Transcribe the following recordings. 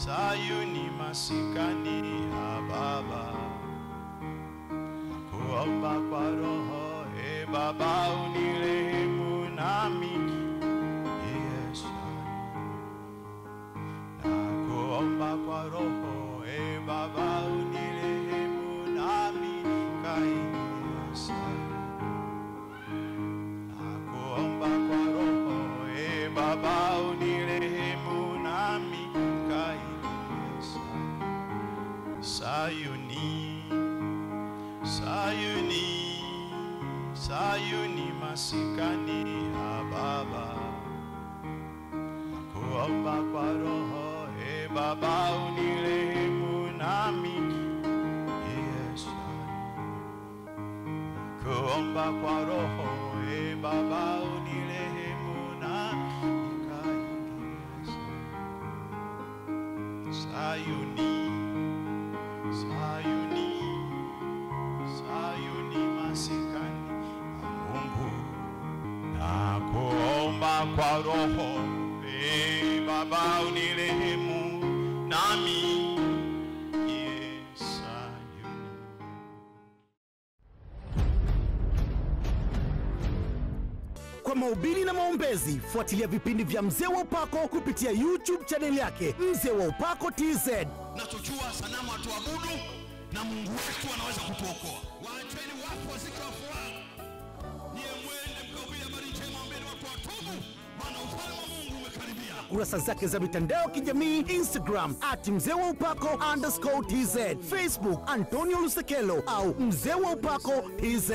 Sayuni masikani ya Baba, kuomba kwa Roho, e Baba unirehemu nami Yesu, na kuomba kwa Roho, e Baba unirehemu nami kaingia Sayuni, na kuomba kwa Roho, e Baba unirehemu nami kaingia Sayuni. Sayuni, Sayuni, Sayuni masikani ya Baba, kuomba kwa Roho, e Baba unirehemu nami Yesu, kuomba kwa Roho, e Baba unirehemu nami kaingia Sayuni, Sayuni, Sayuni masikani ya Mungu, na kuomba kwa Roho, e Baba unirehemu nami ye Sayuni. Kwa mahubiri na maombezi, fuatilia vipindi vya Mzee wa Upako kupitia YouTube chaneli yake Mzee wa Upako TZ. nachojua sanamu hatuabudu na mungu wetu anaweza kutuokoa waacheni wafu wazike wafu wao niye mwende mkahubiri habari njema ambeni watu watubu maana ufalme wa mungu umekaribia Kurasa zake za mitandao ya kijamii Instagram at Mzee wa Upako underscore TZ, Facebook Antonio Lusekelo au Mzee wa Upako TZ.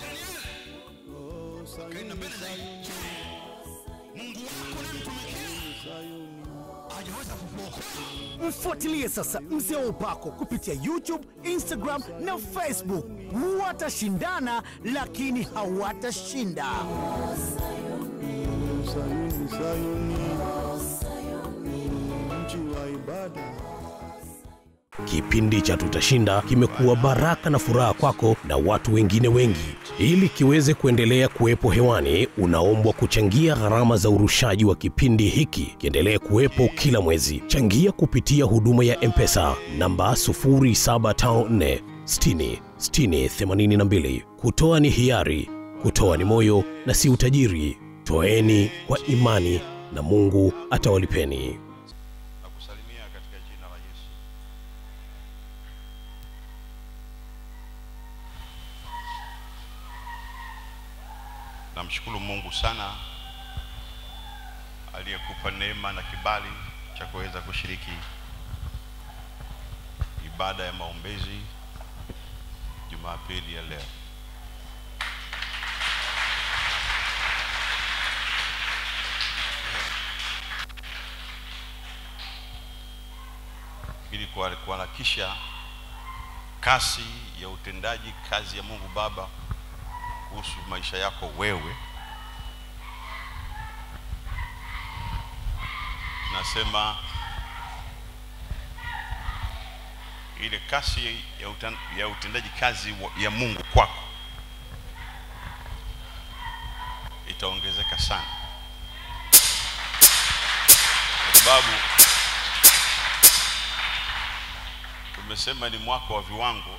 kaenda mbele zaidi mungu wako unayemtumikia hajaweza kukuokoa Mfuatilie sasa Mzee wa Upako kupitia YouTube, Instagram na Facebook. Watashindana lakini hawatashinda. Sayuni, Sayuni, mji wa ibada. Kipindi cha Tutashinda kimekuwa baraka na furaha kwako na watu wengine wengi. Ili kiweze kuendelea kuwepo hewani, unaombwa kuchangia gharama za urushaji wa kipindi hiki kiendelee kuwepo kila mwezi. Changia kupitia huduma ya M-Pesa namba 0754 60 60 82. Kutoa ni hiari, kutoa ni moyo na si utajiri. Toeni kwa imani na Mungu atawalipeni. na kusalimia katika jina la Yesu. Namshukuru Mungu sana aliyekupa neema na kibali cha kuweza kushiriki ibada ya maombezi Jumapili ya leo. ili kuha- kuharakisha kasi ya utendaji kazi ya Mungu Baba kuhusu maisha yako wewe. Nasema ile kasi ya, utan, ya utendaji kazi wa- ya Mungu kwako itaongezeka sana, kwa sababu tumesema ni mwaka wa viwango.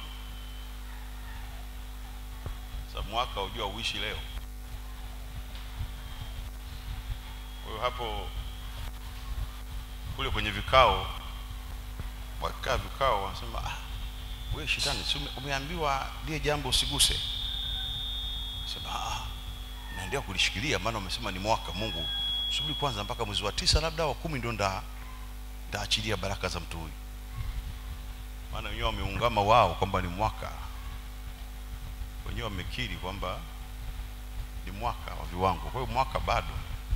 Sasa mwaka ujua uishi leo. Kwa hiyo hapo kule kwenye vikao, wakikaa vikao wanasema ah, wewe shetani, si ume- umeambiwa lile jambo usiguse. Sema ah, naendelea kulishikilia, maana umesema ni mwaka. Mungu, subiri kwanza mpaka mwezi wa tisa labda wa kumi ndio nda ndaachilia baraka za mtu huyu maana wenyewe wameungama wao kwamba ni mwaka, wenyewe wamekiri kwamba ni mwaka wa viwango. Kwa hiyo mwaka bado.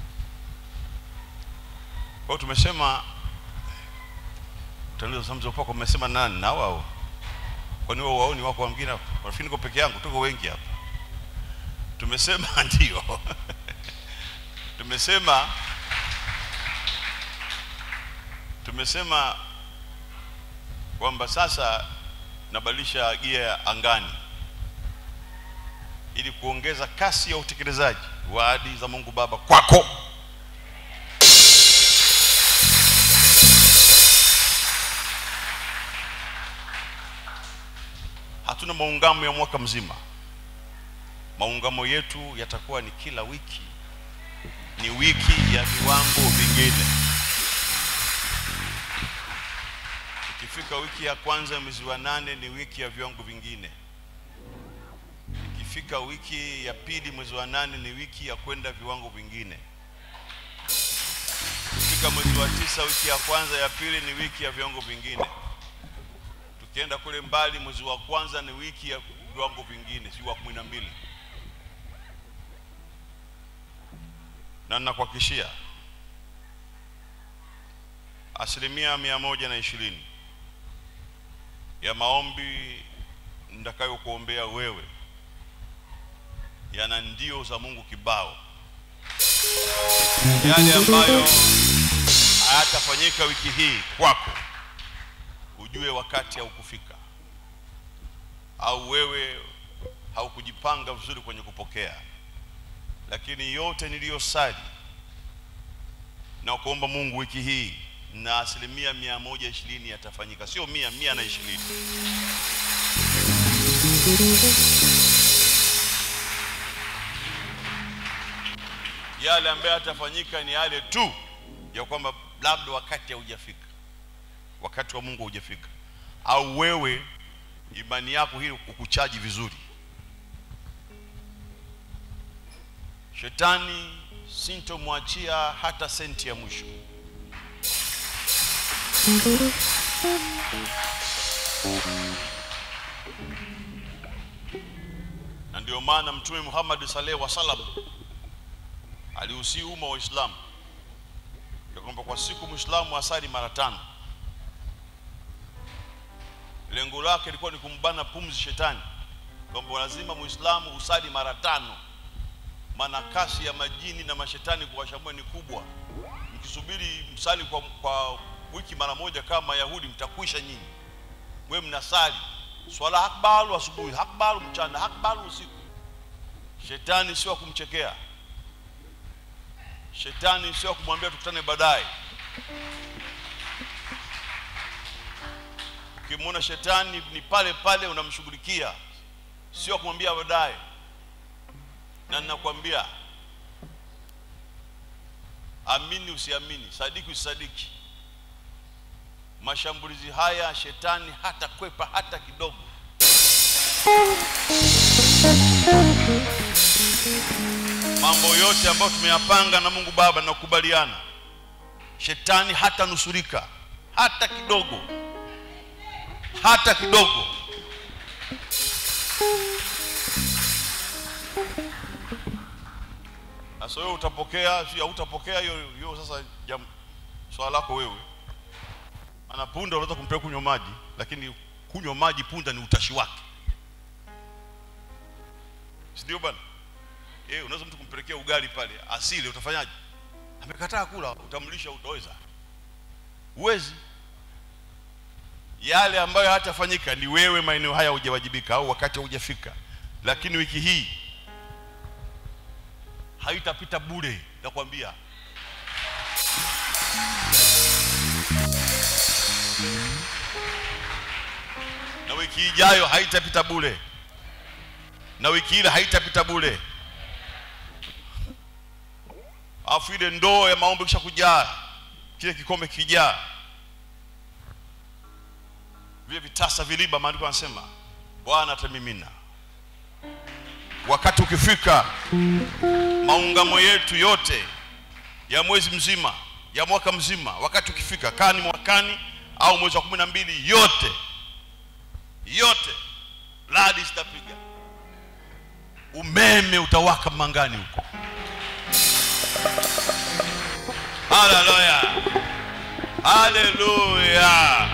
Kwa hiyo tumesema utaniza samzo kwako, mmesema nani na wao? Kwani wao waoni wako wengine hapa? Rafiki niko peke yangu, tuko wengi hapa. Tumesema ndio. tumesema tumesema kwamba sasa nabadilisha gia ya angani ili kuongeza kasi ya utekelezaji wa ahadi za Mungu Baba kwako. hatuna maungamo ya mwaka mzima maungamo yetu yatakuwa ni kila wiki ni wiki ya viwango vingine ikifika wiki ya kwanza ya mwezi wa nane ni wiki ya viwango vingine ikifika wiki ya pili mwezi wa nane ni wiki ya kwenda viwango vingine ikifika mwezi wa tisa wiki ya kwanza ya pili ni wiki ya viwango vingine tukienda kule mbali mwezi wa kwanza ni wiki ya viwango vingine si wa kumi na mbili na ninakuhakikishia asilimia mia moja na ishirini ya maombi nitakayokuombea wewe yana ndio za Mungu kibao, yale ambayo hayatafanyika wiki hii kwako, ujue wakati haukufika, au wewe haukujipanga vizuri kwenye kupokea. Lakini yote niliyosali na kuomba Mungu wiki hii na asilimia mia moja ishirini yatafanyika, sio mia, mia na ishirini. Yale ambayo yatafanyika ni yale tu ya kwamba labda wakati haujafika, wakati wa Mungu haujafika, au wewe imani yako hii ukuchaji vizuri. Shetani sintomwachia hata senti ya mwisho. na ndio maana Mtume Muhammad sallallahu alaihi wasallam aliusii umma wa Uislamu ya kwamba kwa siku Muislamu asali mara tano. Lengo lake lilikuwa ni kumbana pumzi shetani, kwamba lazima Muislamu usali mara tano, maana kasi ya majini na mashetani kuwashamua ni kubwa. Mkisubiri msali kwa, kwa wiki mara moja kama Mayahudi, mtakwisha nyinyi. Mwe mnasali swala akbaru asubuhi, akbaru mchana, akbaru usiku. Shetani sio kumchekea, shetani sio kumwambia tukutane baadaye. Ukimwona shetani ni pale pale unamshughulikia, sio kumwambia baadaye. Na ninakwambia amini usiamini, sadiki usisadiki, mashambulizi haya shetani hata kwepa hata kidogo. Mambo yote ambayo tumeyapanga na Mungu Baba na kukubaliana, shetani hata nusurika hata kidogo, hata kidogo. Sasa wewe utapokea, si hautapokea hiyo hiyo, sasa jam, swala lako wewe. Ana punda unaweza kumpeleka kunywa maji, lakini kunywa maji punda ni utashi wake, si ndio bwana? Eh, unaweza mtu kumpelekea ugali pale asile, utafanyaje? Amekataa kula, utamlisha? Utaweza? Uwezi. Yale ambayo hatafanyika ni wewe, maeneo haya hujawajibika au wakati haujafika, lakini wiki hii haitapita bure, nakwambia. Na wiki ijayo haitapita bure, na wiki ile haitapita bure. Alafu ile ndoo ya maombi kisha kujaa, kile kikombe kijaa, vile vitasa viliba, maandiko yanasema Bwana atamimina. Wakati ukifika, maungamo yetu yote ya mwezi mzima ya mwaka mzima, wakati ukifika, kani mwakani au mwezi wa kumi na mbili, yote yote, radi zitapiga, umeme utawaka mangani huko. Haleluya, haleluya!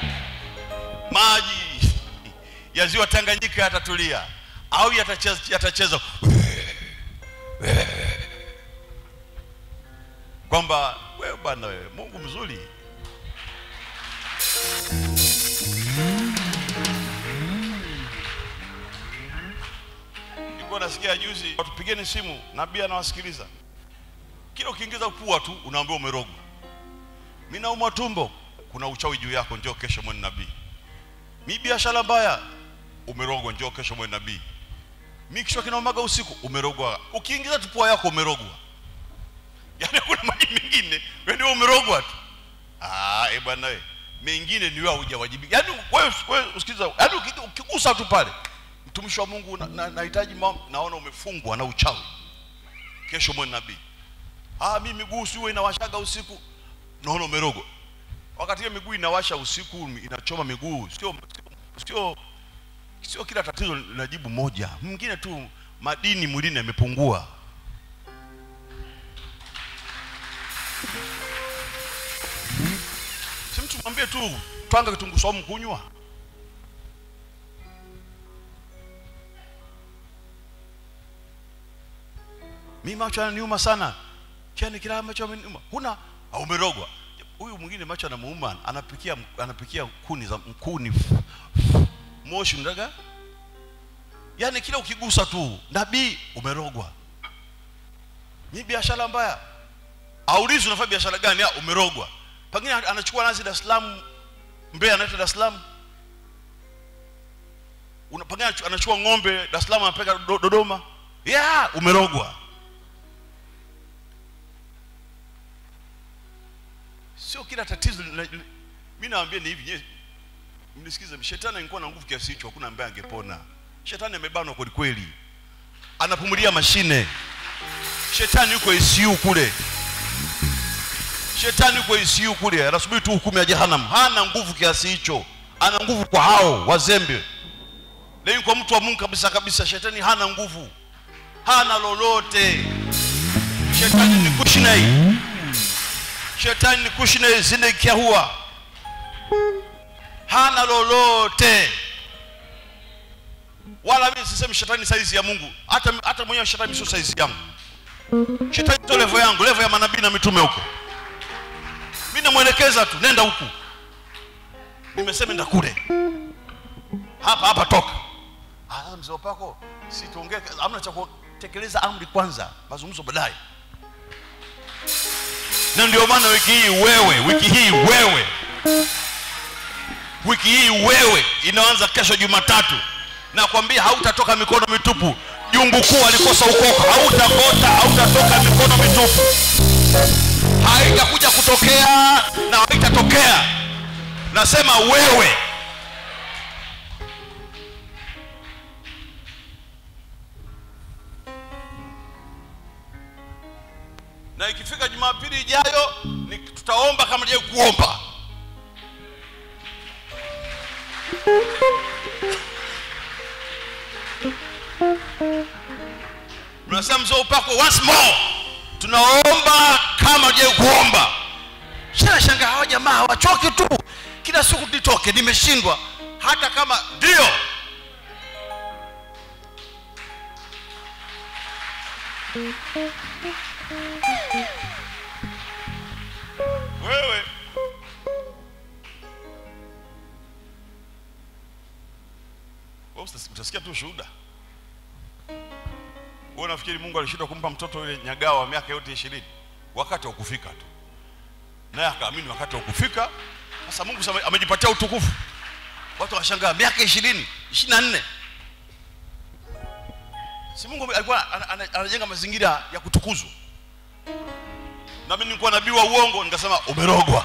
Maji ya ziwa Tanganyika yatatulia au yatacheza, yatacheza kwamba wewe bwana, wewe Mungu mzuri. Nilikuwa nasikia juzi, watupigeni simu, nabii anawasikiliza kila ukiingiza pua tu unaambiwa umerogwa. Mimi naumwa tumbo, kuna uchawi juu yako, njoo kesho mwone nabii. Mi biashara mbaya, umerogwa njoo kesho mwe nabii mi kichwa kinaumaga usiku umerogwa ukiingiza tu pua yako umerogwa yaani kuna maji mengine wewe ndio umerogwa tu ah eh bwana we mengine ni wewe hujawajibika yaani wewe wewe usikiza yaani uki- ukigusa tu pale mtumishi wa Mungu na- na- nahitaji na, naona umefungwa na uchawi kesho mwe nabii ah mimi miguu siwe inawashaga usiku naona umerogwa wakati hiyo miguu inawasha usiku inachoma miguu sio sio sio sio kila tatizo linajibu moja mwingine tu madini mwilini yamepungua si mtu mwambie tu twanga kitunguu saumu kunywa mi macho yananiuma sana chani kila macho ameniuma huna au umerogwa huyu mwingine macho anamuuma anapikia anapikia kuni za kuni f- f- moshi ndaga yaani kila ukigusa tu nabii umerogwa ni biashara mbaya aulizi unafanya biashara gani ah, umerogwa pengine anachukua nazi Dar es Salaam Mbeya anaita Dar es Salaam Una- pengine anachu- anachukua ng'ombe Dar es Salaam anapeleka Do- Dodoma yeah, umerogwa sio kila tatizo lina- lina- mi naambia ni hivi nye- mnisikize shetani angekuwa na nguvu kiasi hicho hakuna ambaye angepona shetani amebanwa kweli kweli anapumulia mashine shetani yuko ICU kule shetani yuko ICU kule anasubiri tu hukumu ya jehanamu hana nguvu kiasi hicho ana nguvu kwa hao wazembe lakini kwa mtu wa mungu kabisa kabisa shetani hana nguvu hana lolote shetani ni kushinai shetani ni kushinai zinekiahua hana lolote wala mimi sisemi shetani saizi ya mungu hata hata mwenyewe shetani sio saizi yangu shetani sio levo yangu levo ya manabii na mitume huko mi namwelekeza tu nenda huku nimesema nenda kule hapa hapa toka ah mzee wapako si tuongee amna cha kutekeleza amri kwanza mazungumzo baadaye na ndio maana wiki hii wewe wiki hii wewe wiki hii wewe inaanza kesho jumatatu nakwambia hautatoka mikono mitupu jungu kuu alikosa ukoko hautakota hautatoka mikono mitupu haitakuja kutokea na haitatokea nasema wewe na ikifika jumapili ijayo ni- tutaomba kama je kuomba mnasema mzee upako once more tunaomba kama je kuomba shana shanga hawa jamaa hawachoki tu kila siku nitoke nimeshindwa hata kama ndio wewe wewe utas- utasikia tu shuhuda wewe unafikiri mungu alishindwa kumpa mtoto yule nyagao wa miaka yote ishirini wakati wa kufika tu naye akaamini wakati wa kufika sasa mungu sasa amejipatia utukufu watu washangaa miaka ishirini ishiri na nne si mungu alikuwa ana- ana- anajenga mazingira ya kutukuzwa na mimi nilikuwa nabii wa uongo nikasema umerogwa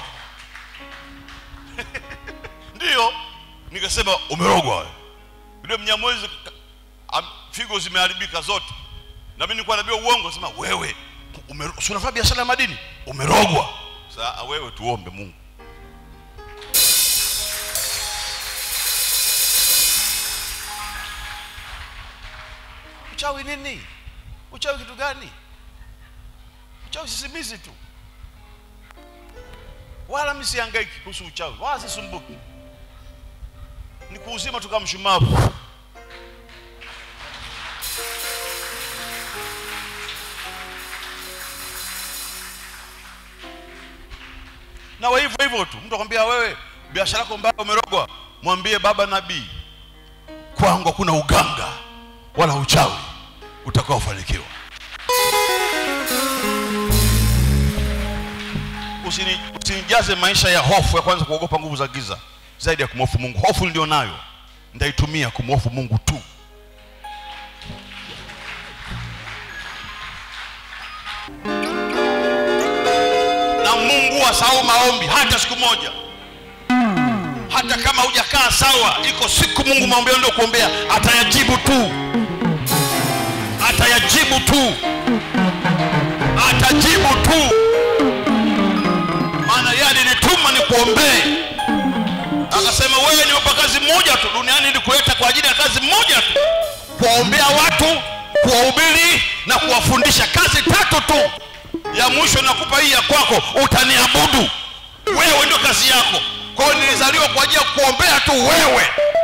ndiyo nikasema umerogwa wewe yule mnyamwezi ka- am- figo zimeharibika zote na mimi nilikuwa nabii wa uongo nasema wewe umero- si unafanya biashara ya madini umerogwa sasa wewe tuombe mungu uchawi nini uchawi kitu gani uchawi sisimizi tu wala mi sihangaiki kuhusu uchawi wala sisumbuki ni kuuzima tu kama mshumavu na wa hivyo hivyo tu mtu akwambia wewe biashara yako mbaya umerogwa mwambie baba nabii kwangu hakuna uganga wala uchawi utakaofanikiwa Usini- usinijaze maisha ya hofu ya kwanza kuogopa nguvu za giza zaidi ya kumhofu mungu hofu ndio nayo ndaitumia kumwofu mungu tu na mungu asahau maombi hata siku moja hata kama hujakaa sawa iko siku mungu maombi ndio kuombea atayajibu tu atayajibu tu atajibu tu maana yeye alinituma ni kuombee akasema wewe nimepa kazi moja tu duniani ili kuleta kwa ajili ya kazi moja tu kuwaombea watu kuwahubiri na kuwafundisha kazi tatu tu ya mwisho nakupa hii ya kwako utaniabudu wewe ndio kazi yako kwa hiyo nilizaliwa kwa ajili ya kuombea tu wewe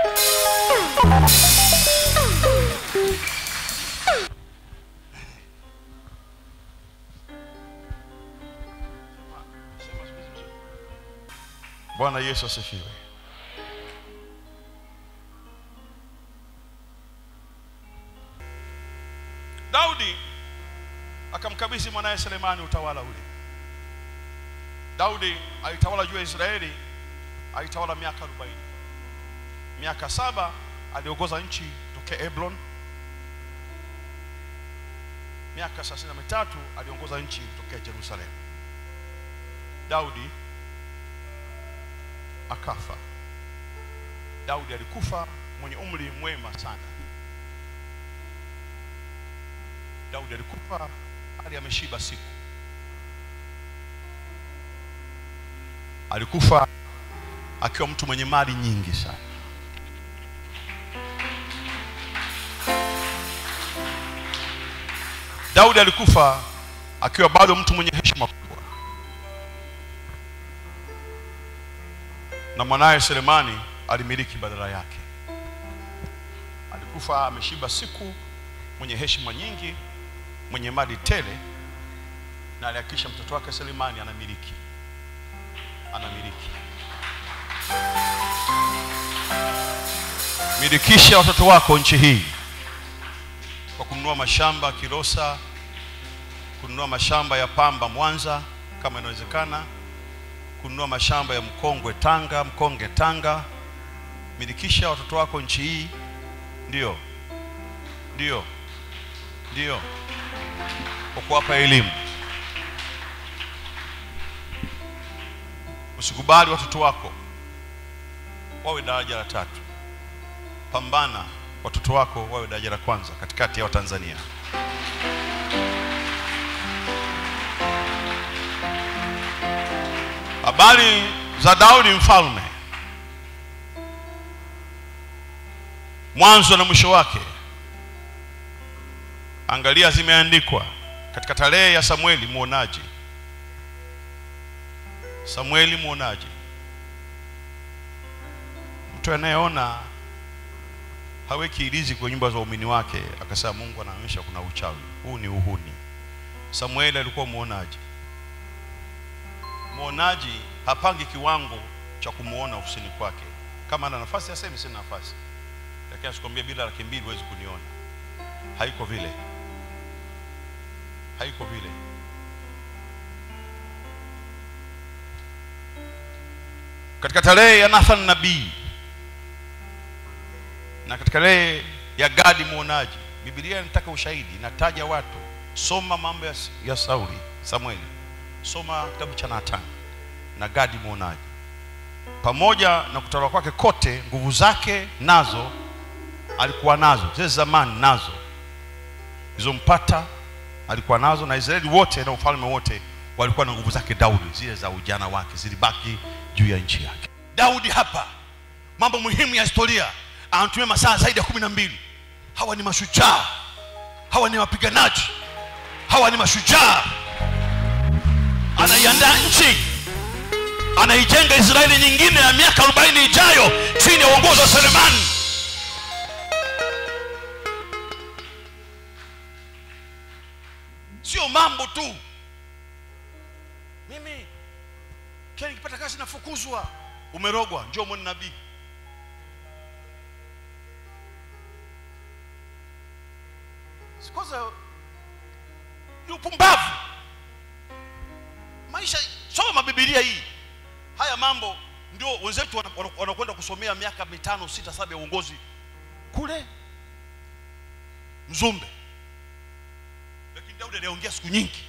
bwana yesu asifiwe daudi akamkabidhi mwanaye selemani utawala ule daudi alitawala juu ya israeli alitawala miaka 40 miaka saba aliongoza nchi tokea eblon miaka 33 aliongoza nchi tokea jerusalemu daudi akafa daudi alikufa mwenye umri mwema sana daudi alikufa hali ameshiba siku alikufa akiwa mtu mwenye mali nyingi sana daudi alikufa akiwa bado mtu mwenye heshima kubwa na mwanaye selemani alimiliki badala yake alikufa ameshiba siku mwenye heshima nyingi mwenye mali tele na alihakikisha mtoto wake selemani anamiliki anamiliki milikisha watoto wako nchi hii kwa kununua mashamba kilosa kununua mashamba ya pamba mwanza kama inawezekana kununua mashamba ya mkongwe tanga mkonge tanga milikisha watoto wako nchi hii ndio ndio ndio kwa kuwapa elimu usikubali watoto wako wawe daraja la tatu pambana watoto wako wawe daraja la kwanza katikati ya watanzania habari za daudi mfalme mwanzo na mwisho wake angalia zimeandikwa katika tarehe ya samueli mwonaji samueli mwonaji mtu anayeona haweki ilizi kwenye nyumba za waumini wake akasema mungu anaonyesha kuna uchawi huu ni uhuni samueli alikuwa mwonaji mwonaji hapangi kiwango cha kumwona ofisini kwake kama ana nafasi asemi sina nafasi lakini asikwambia bila laki mbili huwezi kuniona haiko vile haiko vile katika tarehe ya nathan nabii na katika tarehe ya gadi mwonaji bibilia inataka ushahidi inataja watu soma mambo ya, ya sauli samueli soma kitabu cha nathan na gadi mwonaji pamoja na kutawala kwake kote nguvu zake nazo alikuwa nazo zile zamani nazo zilizompata alikuwa nazo na israeli wote na ufalme wote walikuwa na nguvu zake daudi zile za ujana wake zilibaki juu ya nchi yake daudi hapa mambo muhimu ya historia anatumia masaa zaidi ya kumi na mbili hawa ni mashujaa hawa ni wapiganaji hawa ni mashujaa anaiandaa nchi anaijenga israeli nyingine ya miaka 40 ijayo chini ya uongozi wa selemani sio mambo tu mimi kila nikipata kazi nafukuzwa umerogwa njoo mwone nabii kwanza ni upumbavu maisha soma bibilia hii haya mambo ndio wenzetu wana wana- wanakwenda kusomea miaka mitano sita saba ya uongozi kule mzumbe lakini daudi aliongea siku nyingi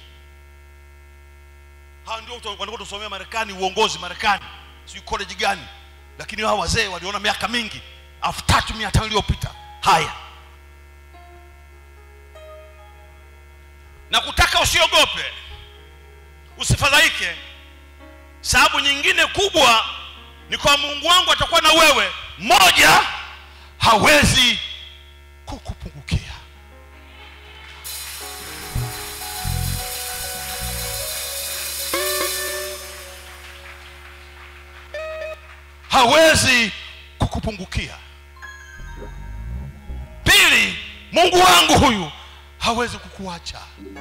hawa ndio watu wanakwenda kusomea marekani uongozi marekani sijui college gani lakini hawa wazee waliona miaka mingi elfu tatu mia tano iliyopita haya na kutaka usiogope usifadhaike sababu nyingine kubwa ni kwa mungu wangu atakuwa na wewe moja hawezi kukupungukia hawezi kukupungukia pili mungu wangu huyu hawezi kukuacha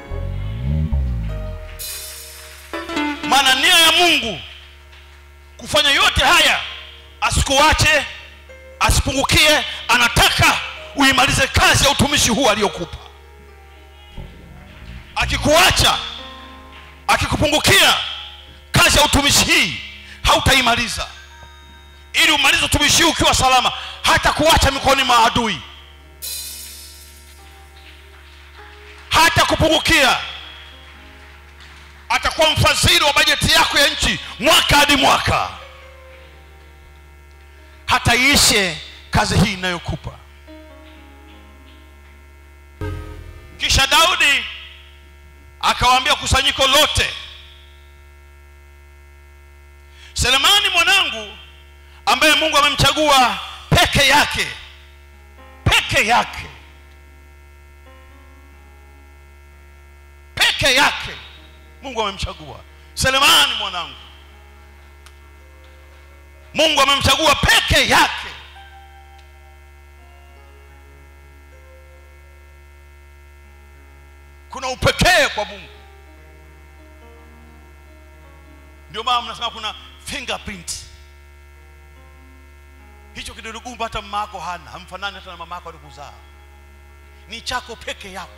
maana nia ya mungu kufanya yote haya asikuache asipungukie anataka uimalize kazi ya utumishi huu aliyokupa akikuacha akikupungukia kazi ya utumishi hii hautaimaliza ili umalize utumishi huu ukiwa salama hata kuacha mikononi mwa adui hata kupungukia atakuwa mfadhili wa bajeti yako ya nchi mwaka hadi mwaka hata iishe kazi hii inayokupa kisha daudi akawaambia kusanyiko lote selemani mwanangu ambaye mungu amemchagua peke yake peke yake peke yake mungu amemchagua selemani mwanangu mungu amemchagua peke yake kuna upekee kwa mungu ndio maana mnasema kuna fingerprint hicho kidudu gumba hata mama yako hana hamfanani hata na mama yako alikuzaa ni chako peke yako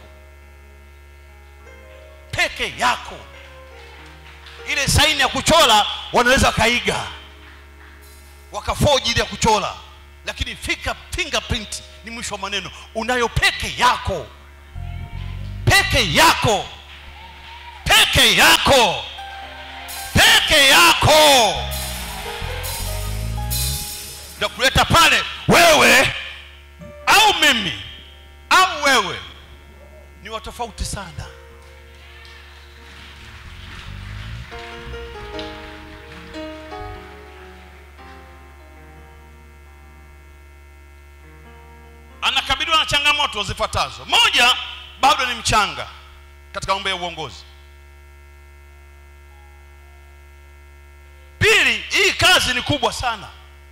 peke yako ile saini ya kuchora wanaweza wakaiga wakafoji ile ya kuchora lakini fika fingerprint ni mwisho wa maneno unayo peke yako peke yako peke yako peke yako ndio kuleta pale wewe au mimi au wewe ni watofauti sana anakabiliwa na changamoto zifuatazo moja bado ni mchanga katika mambo ya uongozi pili hii kazi ni kubwa sana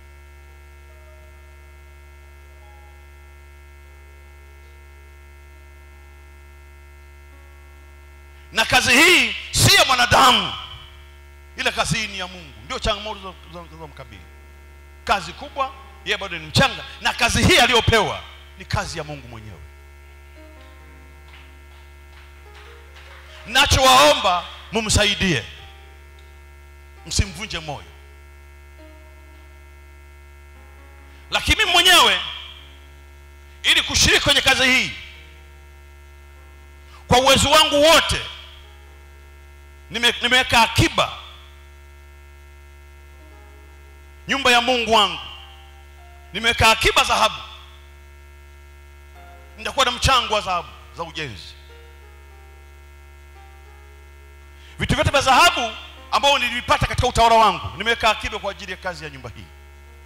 na kazi hii si ya mwanadamu ile kazi hii ni ya mungu ndio changamoto zinazomkabili kazi kubwa yeye bado ni mchanga na kazi hii aliyopewa ni kazi ya mungu mwenyewe nachowaomba mumsaidie msimvunje moyo lakini mimi mwenyewe ili kushiriki kwenye kazi hii kwa uwezo wangu wote nime- nimeweka akiba nyumba ya mungu wangu nimeweka akiba dhahabu nitakuwa na mchango wa dhahabu za ujenzi vitu vyote vya dhahabu ambao nilivipata katika utawala wangu nimeweka akiba kwa ajili ya kazi ya nyumba hii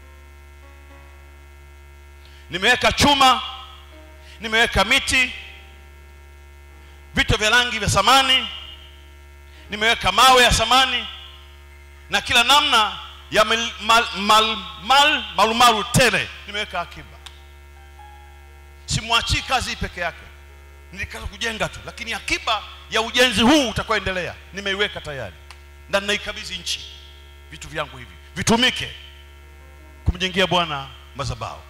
nimeweka chuma nimeweka miti vito vya rangi vya samani nimeweka mawe ya samani na kila namna ya mal, mal, mal, mal, malumalu tele nimeweka akiba simwachii kazi hii peke yake nilikaza kujenga tu lakini akiba ya ujenzi huu utakaoendelea nimeiweka tayari na ninaikabidhi nchi vitu vyangu hivi vitumike kumjengea bwana mazabao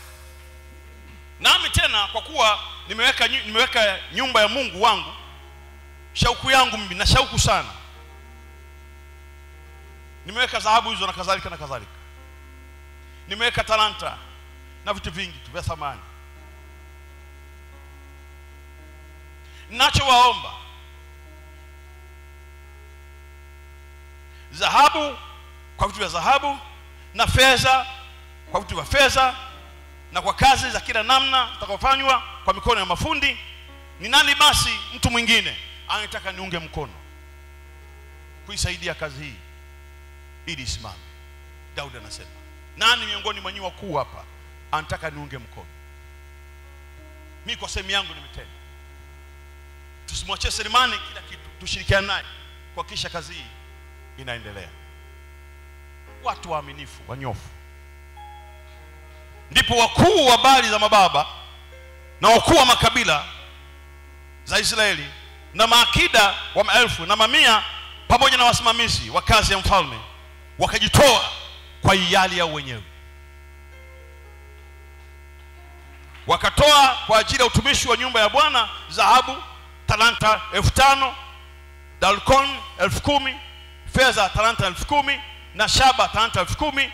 nami tena kwa kuwa nimeweka, nyu- nimeweka nyumba ya mungu wangu shauku yangu mimi na shauku sana nimeweka dhahabu hizo na kadhalika na kadhalika nimeweka talanta na vitu vingi tu vya thamani nachowaomba dhahabu kwa vitu vya dhahabu na fedha kwa vitu vya fedha na kwa kazi za kila namna zitakazofanywa kwa mikono ya mafundi ni nani basi mtu mwingine anataka niunge mkono kuisaidia kazi hii ili isimame daudi anasema nani miongoni mwa nyinyi wakuu hapa anataka niunge mkono mi kwa sehemu yangu nimetenda tusimwachie selemani kila kitu tushirikiane naye kuhakikisha kazi hii inaendelea watu waaminifu wanyofu ndipo wakuu wa bali za mababa na wakuu wa makabila za israeli na maakida wa maelfu na mamia pamoja na wasimamizi wa kazi ya mfalme wakajitoa kwa hiari yao wenyewe wakatoa kwa ajili ya utumishi wa nyumba ya bwana dhahabu talanta elfu tano dalkon elfu kumi fedha talanta elfu kumi na shaba talanta elfu kumi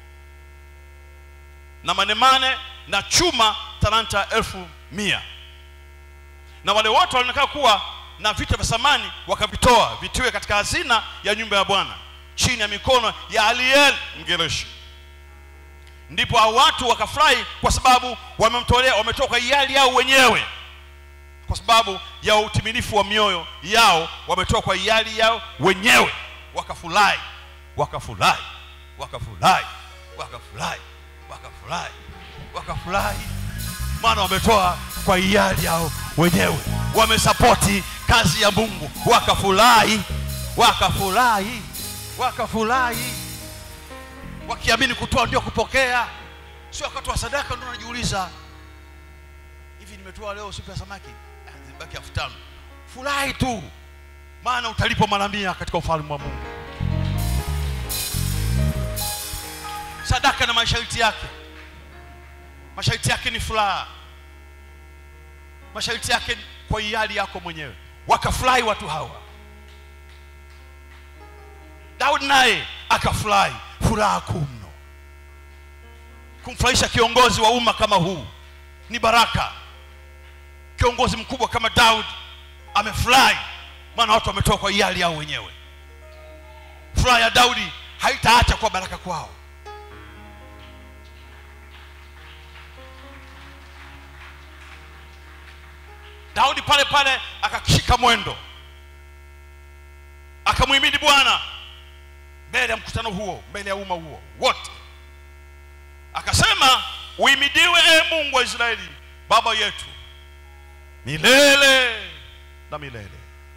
na manemane na chuma talanta elfu mia na wale wote walionekana kuwa na vitu vya samani wakavitoa vitiwe katika hazina ya nyumba ya bwana chini ya mikono ya aliel mgereshi ndipo hao watu wakafurahi kwa sababu wamemtolea wametoa kwa hiari yao wenyewe kwa sababu ya utimilifu wa mioyo yao wametoa kwa hiari yao wenyewe wakafurahi wakafurahi wakafurahi wakafurahi wakafurahi wakafurahi maana wametoa kwa hiari yao wenyewe wamesapoti kazi ya mungu wakafurahi wakafurahi wakafurahi wakiamini kutoa ndio kupokea sio wakati wa sadaka ndio najiuliza hivi nimetoa leo supu ya samaki Ah, zimebaki elfu tano furahi tu maana utalipwa mara mia katika ufalme wa mungu sadaka na masharti yake masharti yake ni furaha masharti yake ni kwa hiari yako mwenyewe wakafurahi watu hawa daudi naye akafurahi furaha kuu mno kumfurahisha kiongozi wa umma kama huu ni baraka kiongozi mkubwa kama daudi amefurahi maana watu wametoa kwa hiari yao wenyewe furaha ya daudi haitaacha kuwa baraka kwao daudi pale pale akashika mwendo akamhimidi bwana mbele ya mkutano huo mbele ya umma huo wote akasema uimidiwe e mungu wa israeli baba yetu milele na milele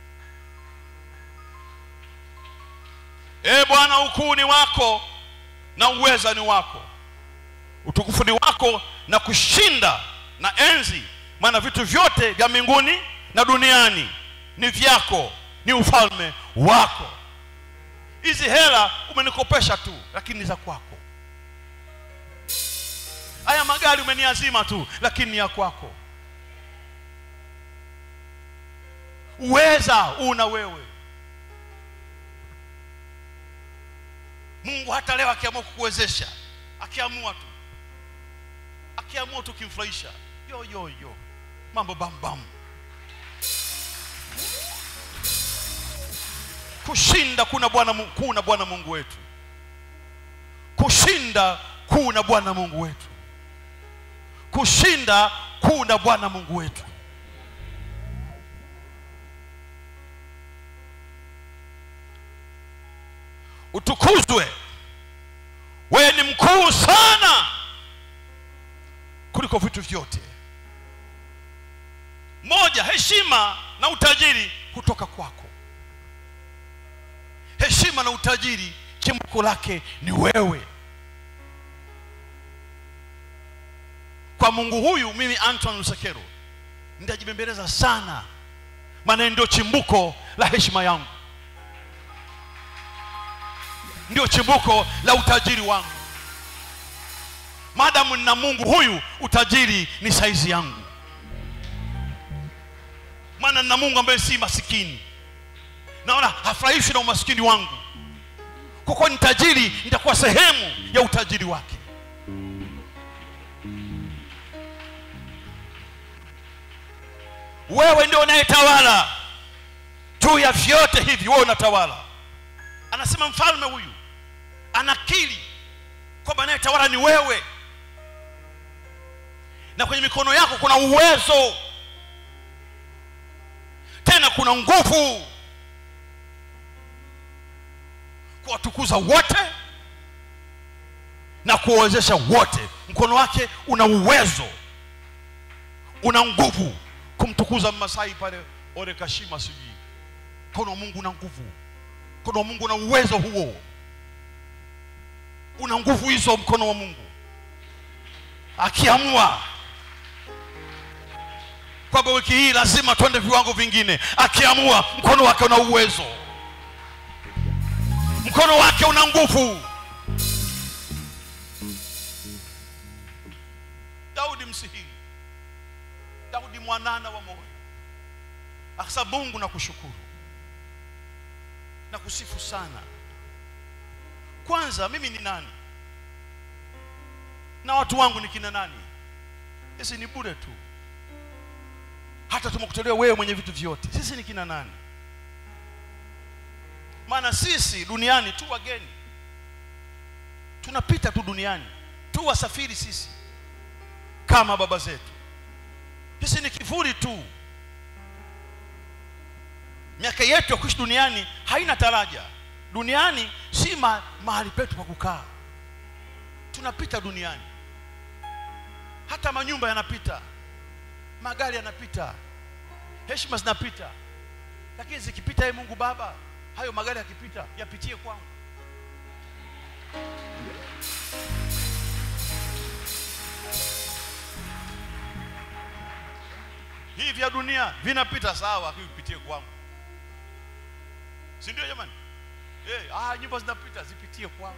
e bwana ukuu ni wako na uweza ni wako utukufu ni wako na kushinda na enzi maana vitu vyote vya mbinguni na duniani ni vyako ni ufalme wako hizi hela umenikopesha tu lakini ni za kwako haya magari umeniazima tu lakini ni ya kwako uweza una wewe mungu hata leo akiamua kukuwezesha akiamua tu akiamua tu kimfurahisha yo yo yo mambo bambam kushinda kuna bwana Mu- kuna bwana mungu wetu kushinda kuna bwana mungu wetu kushinda kuna bwana mungu wetu utukuzwe wewe ni mkuu sana kuliko vitu vyote moja heshima na utajiri kutoka kwako heshima na utajiri chimbuko lake ni wewe kwa mungu huyu mimi anton lusekero nitajibembeleza sana maana ndio chimbuko la heshima yangu ndio chimbuko la utajiri wangu madamu nina mungu huyu utajiri ni saizi yangu maana maana nina mungu ambaye si masikini naona hafurahishwi na umasikini wangu kwa kuwa ni tajiri nitakuwa sehemu ya utajiri wake wewe ndio unayetawala juu ya vyote hivi wewe unatawala anasema mfalme huyu anakiri kwamba anayetawala ni wewe na kwenye mikono yako kuna uwezo tena kuna nguvu kuwatukuza wote na kuwawezesha wote mkono wake una uwezo una nguvu kumtukuza mmasai pale orekashima sijui mkono wa mungu una nguvu mkono wa mungu una uwezo huo una nguvu hizo mkono wa mungu akiamua kwamba wiki hii lazima twende viwango vingine akiamua mkono wake una uwezo mkono wake una nguvu daudi msihiri daudi mwanana wa moyo akasa mungu na kushukuru na kusifu sana kwanza mimi ni nani na watu wangu ni kina nani sisi ni bure tu hata tumekutolea wewe mwenye vitu vyote sisi ni kina nani maana sisi duniani tu wageni tunapita tu duniani tu wasafiri sisi kama baba zetu sisi ni kivuli tu miaka yetu ya kuishi duniani haina taraja duniani si ma, mahali petu pa kukaa tunapita duniani hata manyumba yanapita magari yanapita heshima zinapita lakini zikipita ye mungu baba hayo magari yakipita yapitie kwangu hivi vya dunia vinapita sawa lakini vipitie kwangu si ndio jamani hey, ah, nyumba zinapita zipitie kwangu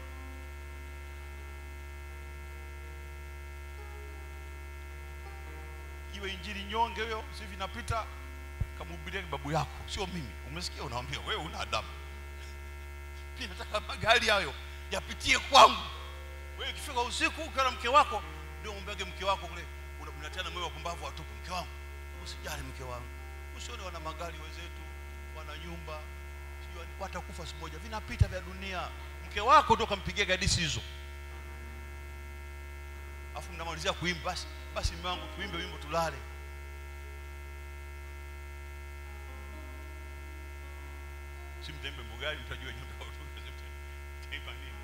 iwe injili nyonge huyo si vinapita kamhubiria babu yako sio mimi umesikia unaambia wewe una adabu pia nataka magari hayo yapitie kwangu wewe ikifika usiku ukiwa na mke wako ndio umwambiage mke wako kule una- mnatiana moyo wa pumbavu watupu mke wangu usijali mke wangu usione wana magari wenzetu wana nyumba sijui wani- watakufa siku moja vinapita vya dunia mke wako ndio kampigia gadisi hizo afu mnamalizia kuimba basi basi mume wangu tuimbe wimbo tulale si mtaimbe mbugani mtajua nyumba taimba nini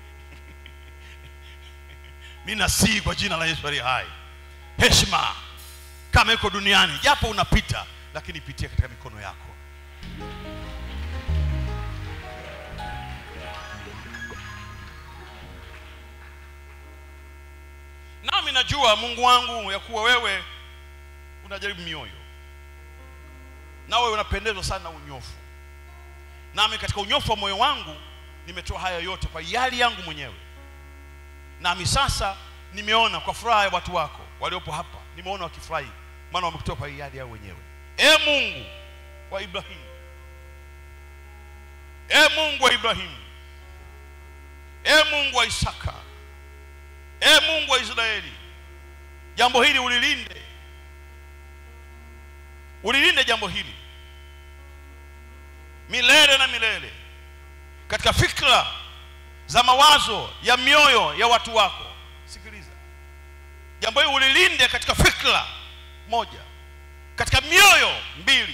mi nasii kwa jina la yesu aliye hai heshima kama iko duniani japo unapita lakini ipitie katika mikono yako nami najua mungu wangu ya kuwa wewe unajaribu mioyo nawe unapendezwa sana na unyofu nami katika unyofu wa moyo wangu nimetoa haya yote kwa yali yangu mwenyewe nami sasa nimeona kwa furaha ya watu wako waliopo hapa nimeona wakifurahi maana wamekutoa kwa hiari yao wenyewe e mungu wa ibrahimu e mungu wa ibrahimu e mungu wa isaka e mungu wa israeli jambo hili ulilinde ulilinde jambo hili milele na milele katika fikra za mawazo ya mioyo ya watu wako sikiliza jambo hili ulilinde katika fikra moja katika mioyo mbili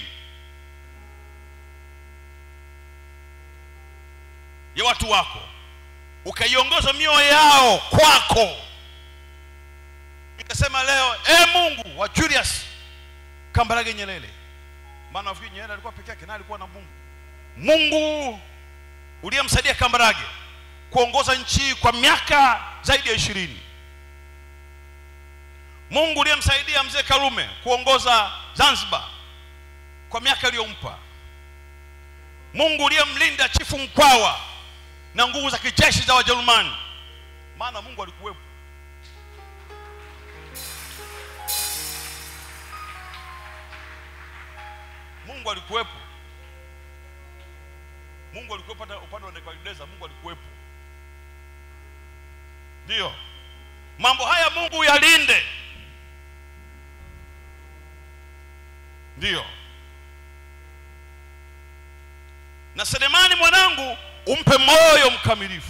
ya watu wako ukaiongoza mioyo yao kwako nikasema leo e mungu wa julius kambarage nyerere maana nafikiri nyerere alikuwa peke yake naye alikuwa na mungu mungu uliyemsaidia kambarage kuongoza nchi hii kwa miaka zaidi ya ishirini mungu uliyemsaidia mzee karume kuongoza zanzibar kwa miaka iliyompa mungu uliyemlinda chifu mkwawa na nguvu za kijeshi za wajerumani maana mungu alikuwepo mungu alikuwepo mungu alikuwepo hata upande wa nebukadneza mungu alikuwepo ndiyo mambo haya mungu yalinde ndiyo na selemani mwanangu umpe moyo mkamilifu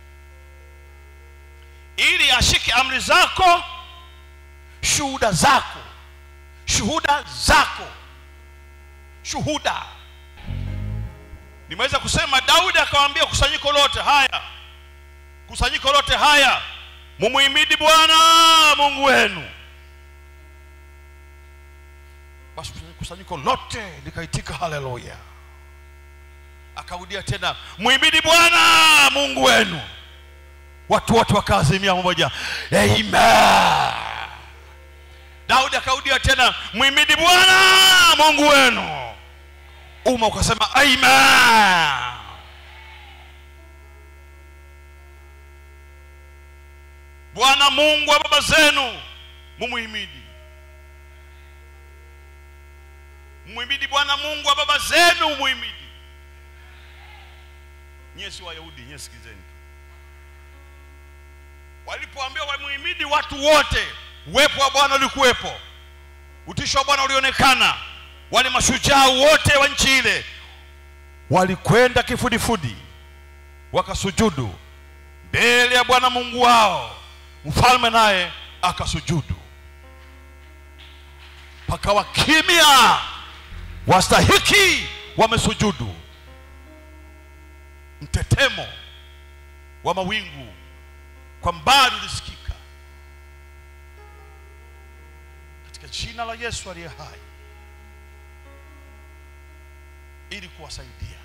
ili ashike amri zako shuhuda zako shuhuda zako shuhuda nimeweza kusema daudi akawaambia kusanyiko lote haya kusanyiko lote haya mumuhimidi bwana mungu wenu basi kusanyiko lote likaitika haleluya akarudia tena muhimidi bwana mungu wenu watu wote wakaazimia pamoja amen daudi akarudia tena muhimidi bwana mungu wenu umma ukasema amen bwana mungu wa baba zenu mumuhimidi muhimidi bwana mungu wa baba zenu mumuhimidi nyie si wayahudi nyie sikizeni walipoambiwa wamuhimidi watu wote uwepo wa bwana ulikuwepo utisho wa bwana ulionekana wale mashujaa wote wa nchi ile walikwenda kifudifudi wakasujudu mbele ya bwana mungu wao mfalme naye akasujudu pakawa kimya wastahiki wamesujudu mtetemo wa mawingu kwa mbali ulisikika katika jina la yesu aliye hai ili kuwasaidia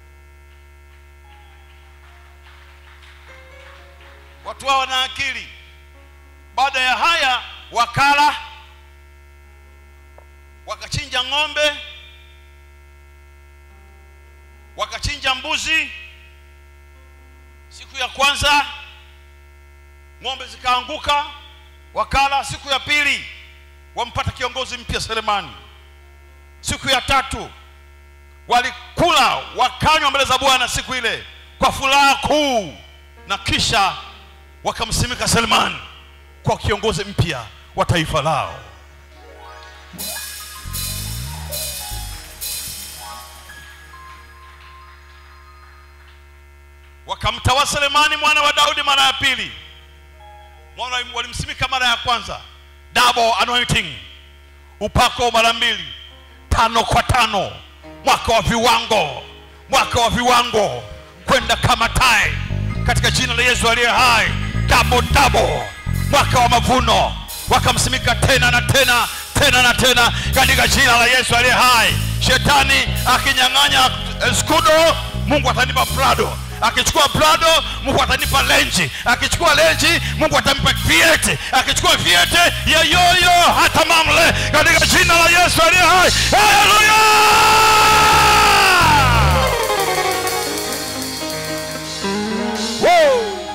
watu hao wana akili baada ya haya wakala wakachinja ng'ombe wakachinja mbuzi siku ya kwanza ng'ombe zikaanguka wakala siku ya pili wampata kiongozi mpya selemani siku ya tatu walikula wakanywa mbele za bwana siku ile kwa furaha kuu na kisha wakamsimika selemani kwa kiongozi mpya wa taifa lao wakamtawa selemani mwana wa daudi mara ya pili mwana walimsimika mara ya kwanza double anointing upako mara mbili tano kwa tano mwaka wa viwango mwaka wa viwango kwenda kama tai katika jina la yesu aliye hai double double mwaka wa mavuno wakamsimika tena na tena tena na tena katika jina la yesu aliye hai shetani akinyang'anya eh, skudo mungu atanipa prado akichukua prado mungu atanipa lenji akichukua lenji mungu atampa viete akichukua viete yeyoyo hata mamle katika jina la yesu aliye hai haleluya Woo!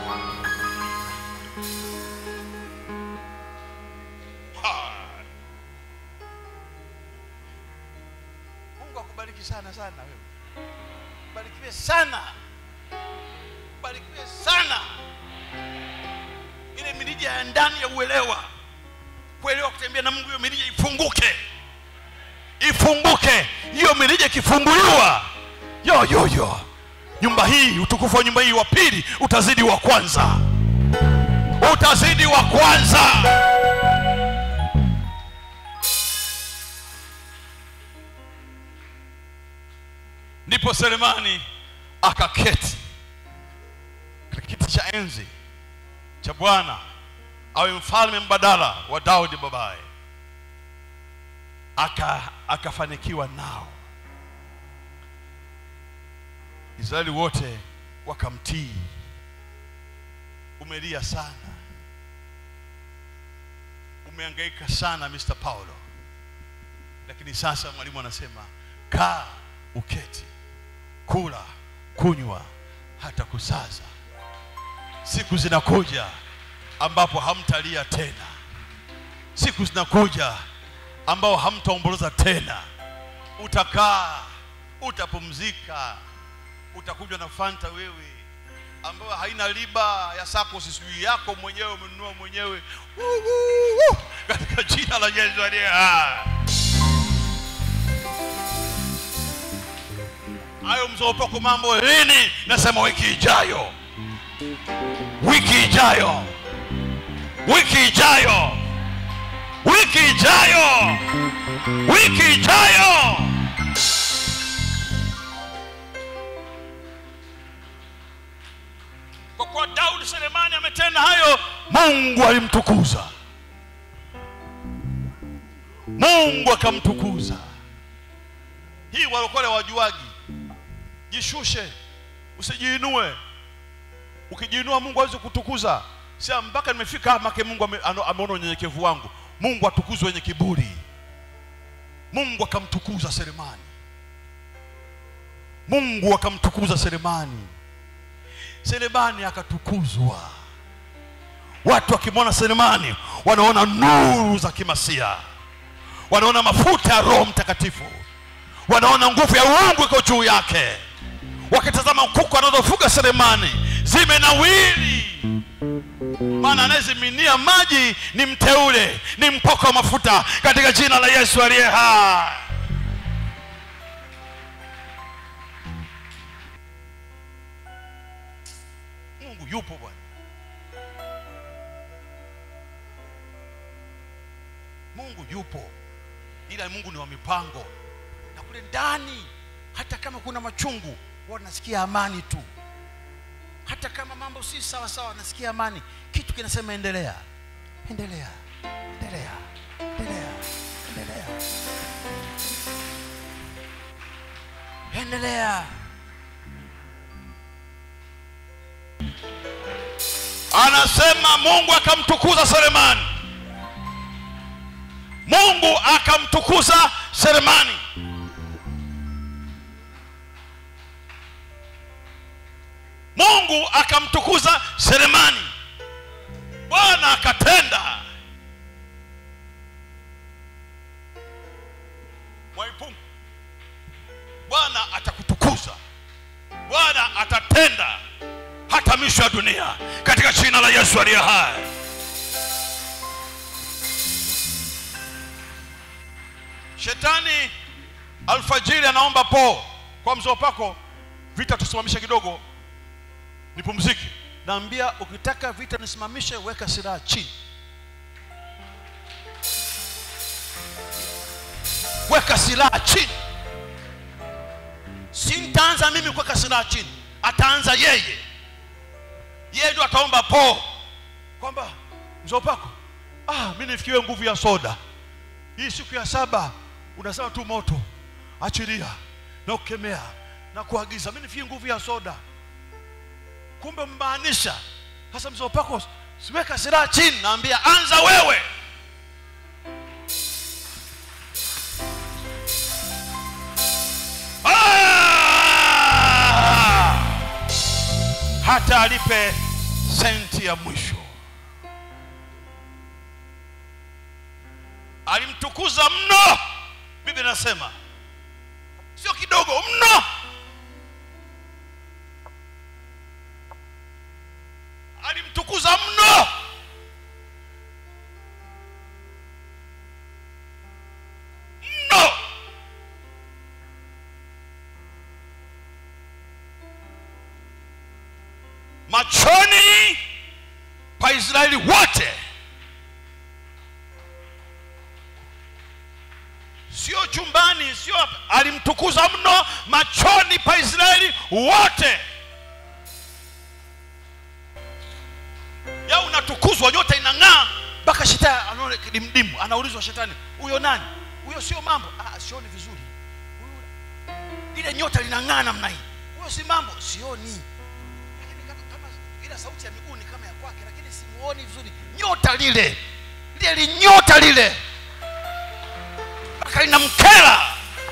Ha! mungu akubariki sana sana wewe barikiwe sana barikiwe sana ile mirija ya ndani ya uelewa kuelewa kutembea na mungu hiyo mirija ifunguke ifunguke hiyo mirija ikifunguliwa yo yo yo nyumba hii utukufu wa nyumba hii wa pili utazidi wa kwanza utazidi wa kwanza ndipo selemani akaketi katika kiti cha enzi cha bwana awe mfalme mbadala wa daudi babaye aka akafanikiwa nao israeli wote wakamtii umelia sana umehangaika sana mr paulo lakini sasa mwalimu anasema kaa uketi kula kunywa hata kusaza siku zinakuja ambapo hamtalia tena siku zinakuja ambao hamtaomboleza tena utakaa utapumzika utakunywa na fanta wewe ambayo haina riba ya sako sijui yako mwenyewe umenunua mwenyewe Woo, woo, woo. katika jina la yesu aliye hai hayo mzopako mambo lini nasema wiki ijayo wiki ijayo wiki ijayo wiki ijayo wiki ijayo kwa kuwa daudi selemani ametenda hayo mungu alimtukuza mungu akamtukuza hii walokole wajuaji jishushe usijiinue ukijiinua mungu awezi kutukuza sia mpaka nimefika hapa make mungu ame- ano- ameona unyenyekevu wangu mungu atukuzwe wenye kiburi mungu akamtukuza selemani mungu akamtukuza selemani selemani akatukuzwa watu wakimwona selemani wanaona nuru za kimasia wanaona mafuta ya roho mtakatifu wanaona nguvu ya uungu iko juu yake wakitazama kuku anazofuga selemani zimenawili maana anayeziminia maji ni mteule ni mpoko wa mafuta katika jina la yesu aliye hai mungu yupo bwana mungu yupo ila mungu ni wa mipango na kule ndani hata kama kuna machungu huwa nasikia amani tu hata kama mambo si sawa sawa nasikia amani kitu kinasema endelea endelea endelea endelea endelea endelea anasema mungu akamtukuza selemani mungu akamtukuza selemani mungu akamtukuza selemani bwana akatenda mwaipungu bwana atakutukuza bwana atatenda hata misho ya dunia katika jina la yesu aliye hai shetani alfajiri anaomba po kwa mzee pako vita tusimamishe kidogo nipumzike naambia ukitaka vita nisimamishe weka silaha chini weka silaha chini si nitaanza mimi kuweka silaha chini ataanza yeye yeye ndio ataomba po kwamba mzopako ah, mi nifikiwe nguvu ya soda hii siku ya saba unasema tu moto achilia na kukemea na kuagiza mi nifikie nguvu ya soda kumbe mmaanisha sasa mzee pako siweka silaha chini naambia anza wewe Ah! hata alipe senti ya mwisho alimtukuza mno biblia inasema sio kidogo mno alimtukuza mno mno machoni pa israeli wote sio chumbani sio alimtukuza mno machoni pa israeli wote ya unatukuzwa nyota inang'aa mpaka shetani anaona kidimdimu anaulizwa shetani huyo nani huyo sio mambo ah, sioni vizuri Huyu- ile nyota linang'aa namna hii huyo si mambo sioni lakini kama, kama ila sauti ya miguu ni kama ya kwake lakini simuoni vizuri nyota lile lile linyota lile mpaka linamkera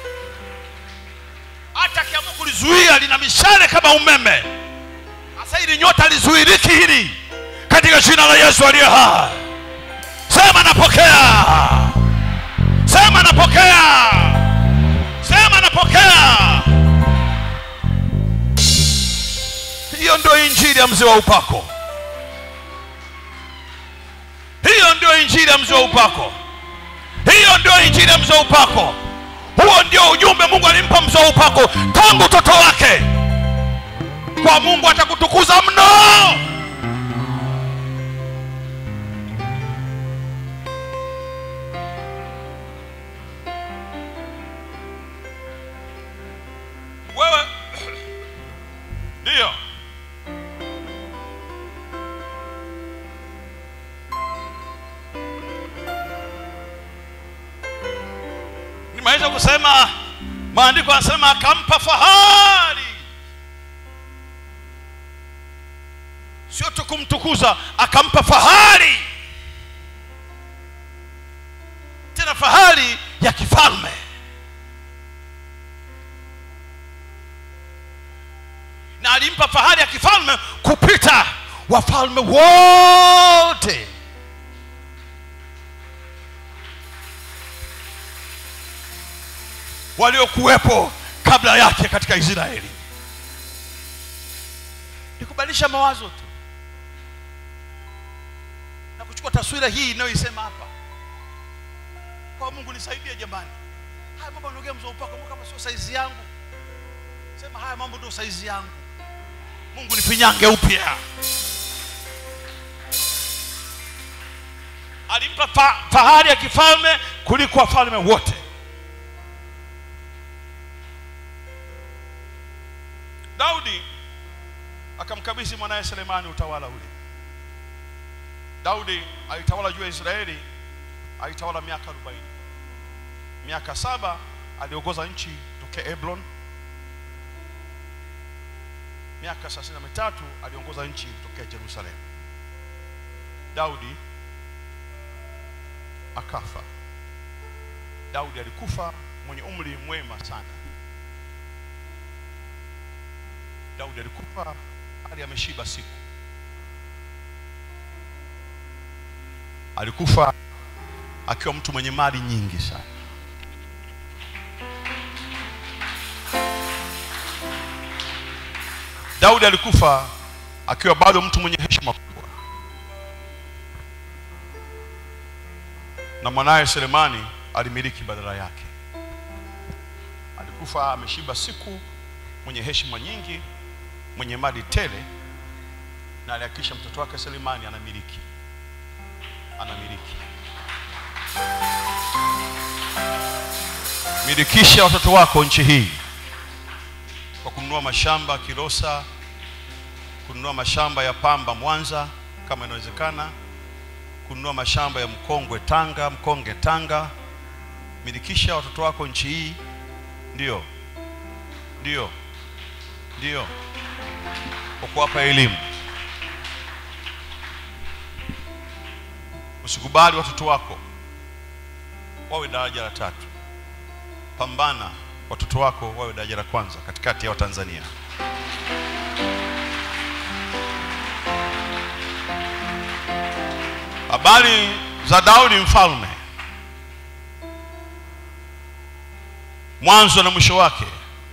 hata akiamua kulizuia lina mishale kama umeme sasa hili nyota lizuiriki hili katika jina la yesu aliye hai sema napokea sema napokea sema injili ya mzee wa upako hiyo ndio injili ya mzee wa upako hiyo ndio injili ya mzee wa upako huo ndio ujumbe mungu alimpa mzee wa upako tangu utoto wake kwa mungu atakutukuza mno wewe ndiyo nimeweza kusema maandiko anasema akampa fahari sio tu kumtukuza akampa fahari tena fahari ya kifalme na alimpa fahari ya kifalme kupita wafalme wote waliokuwepo kabla yake katika israeli ni kubadilisha mawazo tu na kuchukua taswira hii inayoisema hapa kwa mungu nisaidie jamani haya mambo anaongea mzee upako Mungu kama sio saizi yangu sema haya mambo ndio saizi yangu mungu nifinyange upya alimpa fa, fahari ya kifalme kuliko wafalme wote daudi akamkabidhi mwanaye selemani utawala ule daudi alitawala juu ya israeli alitawala miaka arobaini miaka saba aliongoza nchi tokea eblon miaka thelathini na mitatu aliongoza nchi tokea jerusalem daudi akafa daudi alikufa mwenye umri mwema sana daudi alikufa hali ameshiba siku alikufa akiwa mtu mwenye mali nyingi sana daudi alikufa akiwa bado mtu mwenye heshima kubwa na mwanaye selemani alimiliki badala yake alikufa ameshiba siku mwenye heshima nyingi mwenye mali tele na alihakikisha mtoto wake selemani anamiliki anamiliki milikisha watoto wako nchi hii kwa kununua mashamba kilosa kununua mashamba ya pamba mwanza kama inawezekana kununua mashamba ya mkongwe tanga mkonge tanga milikisha watoto wako nchi hii ndio ndio ndio kwa kuwapa elimu usikubali watoto wako wawe daraja la tatu pambana watoto wako wawe daraja la kwanza katikati ya watanzania habari za daudi mfalme mwanzo na mwisho wake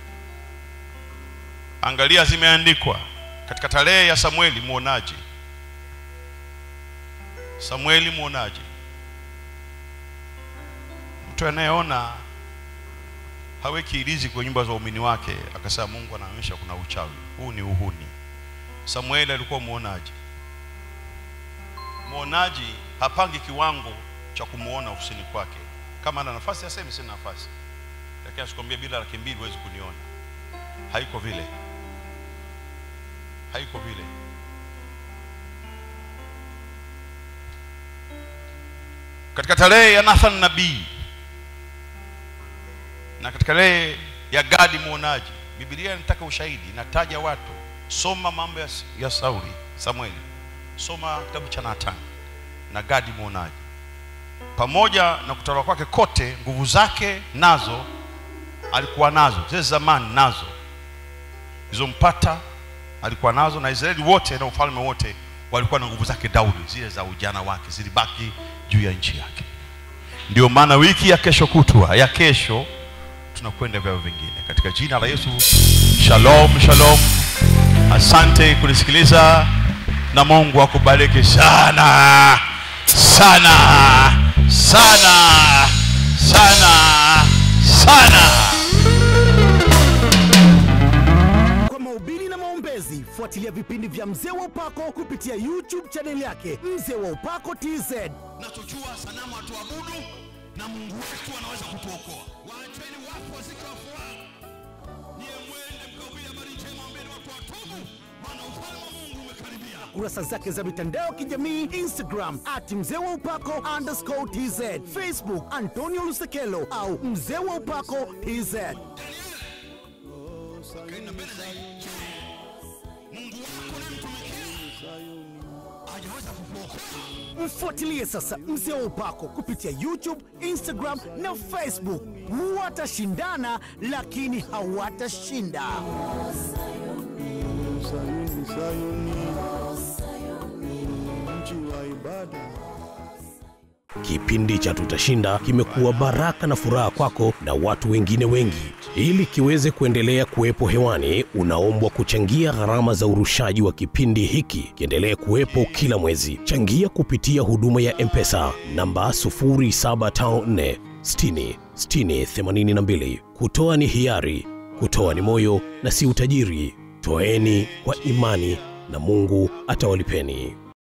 angalia zimeandikwa katika tarehe ya samueli mwonaji samueli mwonaji mtu anayeona haweki ilizi kwenye nyumba za waumini wake akasema mungu anaonyesha kuna uchawi huu ni uhuni samueli alikuwa mwonaji mwonaji hapangi kiwango cha kumwona ofisini kwake kama ana nafasi aseme sina nafasi lakini asikwambia bila laki mbili huwezi kuniona haiko vile haiko vile katika tarehe ya nathan nabii na katika tarehe ya gadi mwonaji bibilia inataka ushahidi inataja watu soma mambo ya, ya sauli samueli soma kitabu cha nathan na gadi mwonaji pamoja na kutawala kwake kote nguvu zake nazo alikuwa nazo zile zamani nazo zilizompata alikuwa nazo na israeli wote na ufalme wote walikuwa na nguvu zake daudi zile za ujana wake zilibaki juu ya nchi yake ndio maana wiki ya kesho kutwa ya kesho tunakwenda vyao vingine katika jina la yesu shalom shalom asante kunisikiliza na mungu akubariki sana sana sana sana sana Kwa mahubiri na maombezi, fuatilia vipindi vya Mzee wa Upako kupitia YouTube chaneli yake Mzee wa Upako TZ. nachojua sanamu hatuabudu na mungu wetu anaweza kutuokoa waacheni wafu wazike wafu wao niye mwende mkahubiri habari njema ambeni watu watubu maana ufalme wa mungu umekaribia kurasa zake za mitandao ya kijamii Instagram at mzee wa upako underscore tz, Facebook Antonio Lusekelo au mzee wa upako tz. kaenda mbele zaidi mungu wako unayemtumikia hajaweza kukuokoa Mfuatilie sasa mzee wa upako kupitia YouTube, Instagram na Facebook. Watashindana lakini hawatashinda. Sayuni, Sayuni, mji wa ibada. Kipindi cha Tutashinda kimekuwa baraka na furaha kwako na watu wengine wengi. Ili kiweze kuendelea kuwepo hewani, unaombwa kuchangia gharama za urushaji wa kipindi hiki kiendelee kuwepo kila mwezi. Changia kupitia huduma ya M-Pesa namba 0754 60 60 82. Kutoa ni hiari, kutoa ni moyo na si utajiri. Toeni kwa imani na Mungu atawalipeni.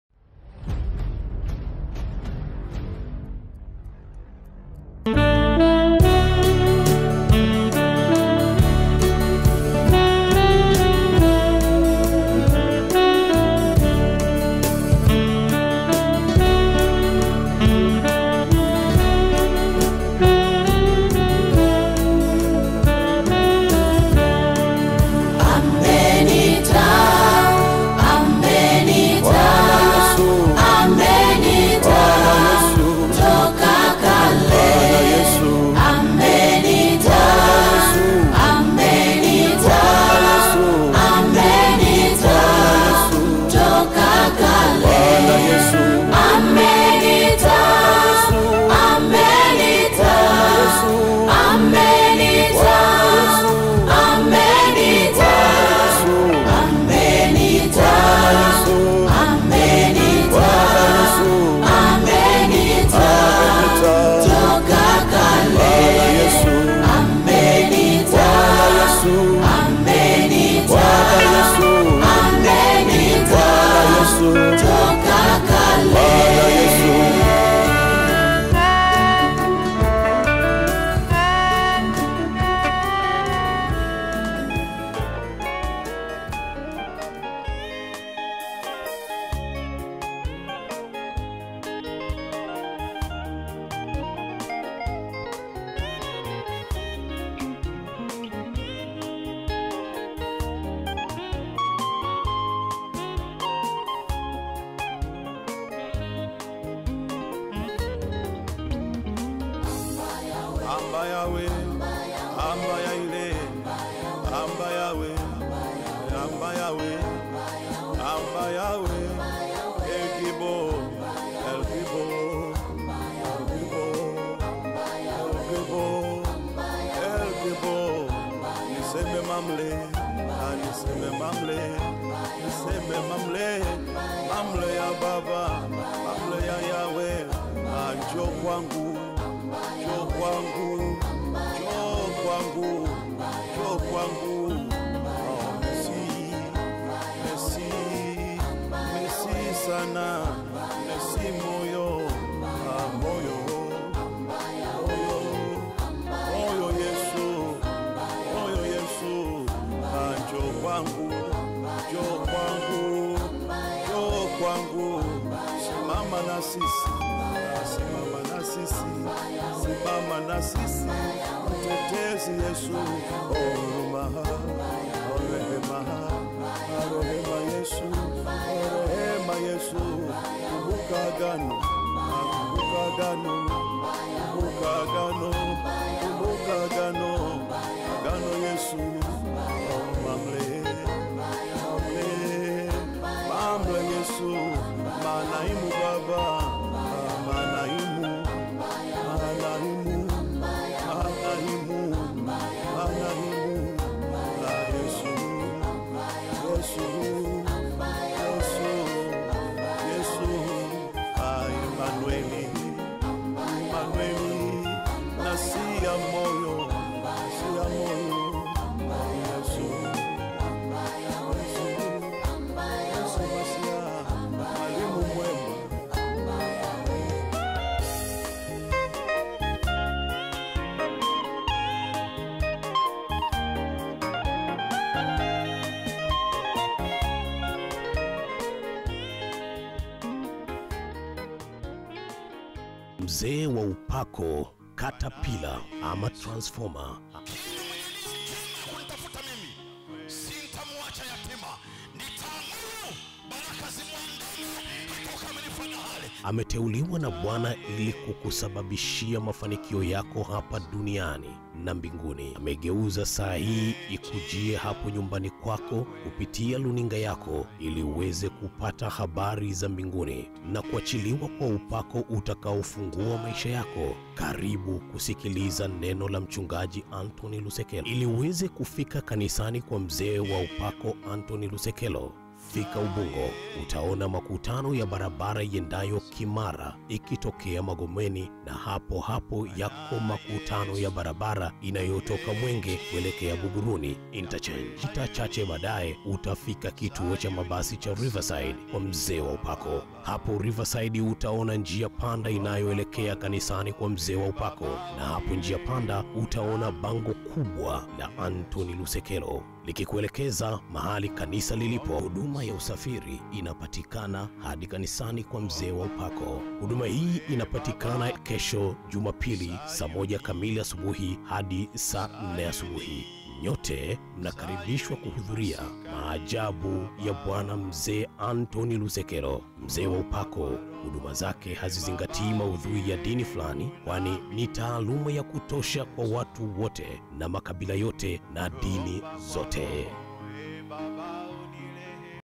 Amenita, amenita, amenita, toka kale. Amenita, amenita, amenita, toka kale. Amenita, amenita, amenita, amenita. Amenita, amenita, amenita, toka kale. Amenita, amenita, amenita, toka kale. Amba yawe, amba ya ile, amba yawe, amba yawe, amba yawe, el gibo, el gibo, el gibo, el gibo, el gibo, niseme mamle, ah, niseme mamle, niseme mamle, mamle ya baba, mamle ya yawe, ah, njoo kwangu njoo kwangu, njoo kwangu, njoo kwangu. Oh, merci, merci, merci sana, merci moyo, ah, moyo, moyo, moyo Yesu, moyo Yesu, ah, njoo kwangu, njoo kwangu, njoo kwangu, simama na sisi, ah, simama na sisi, simama na sisi, mtetezi Yesu, oh, huruma, oh, rehema, oh, rehema Yesu, oh, rehema Yesu, kumbuka agano, ah, kumbuka agano, kumbuka agano, kumbuka agano, agano Yesu, oh, mamle, mamle, mamle Yesu, manaimu Baba, ah, manaimu, manaimu, manaimu, mzee wa upako katapila ama transformer Kila mwenye nia njema ya kunitafuta mimi sintamwacha yatima, nitaamuru baraka zimwandame hata ukamilifu wa dahari. ameteuliwa na Bwana ili kukusababishia mafanikio yako hapa duniani na mbinguni. Amegeuza saa hii ikujie hapo nyumbani kwako kupitia luninga yako ili uweze kupata habari za mbinguni na kuachiliwa kwa upako utakaofungua maisha yako. Karibu kusikiliza neno la mchungaji Anthony Lusekelo ili uweze kufika kanisani kwa mzee wa upako Anthony Lusekelo. Fika Ubungo, utaona makutano ya barabara iendayo Kimara ikitokea Magomeni, na hapo hapo yako makutano ya barabara inayotoka Mwenge kuelekea Buguruni interchange. Kita chache baadaye utafika kituo cha mabasi cha Riverside kwa mzee wa upako. Hapo Riverside utaona njia panda inayoelekea kanisani kwa mzee wa upako, na hapo njia panda utaona bango kubwa la Anthony Lusekelo likikuelekeza mahali kanisa lilipo. Huduma ya usafiri inapatikana hadi kanisani kwa mzee wa upako. Huduma hii inapatikana kesho Jumapili saa moja kamili asubuhi hadi saa nne asubuhi. Nyote mnakaribishwa kuhudhuria maajabu ya Bwana Mzee Anthony Lusekelo, mzee wa upako. Huduma zake hazizingatii maudhui ya dini fulani, kwani ni taaluma ya kutosha kwa watu wote na makabila yote na dini zote.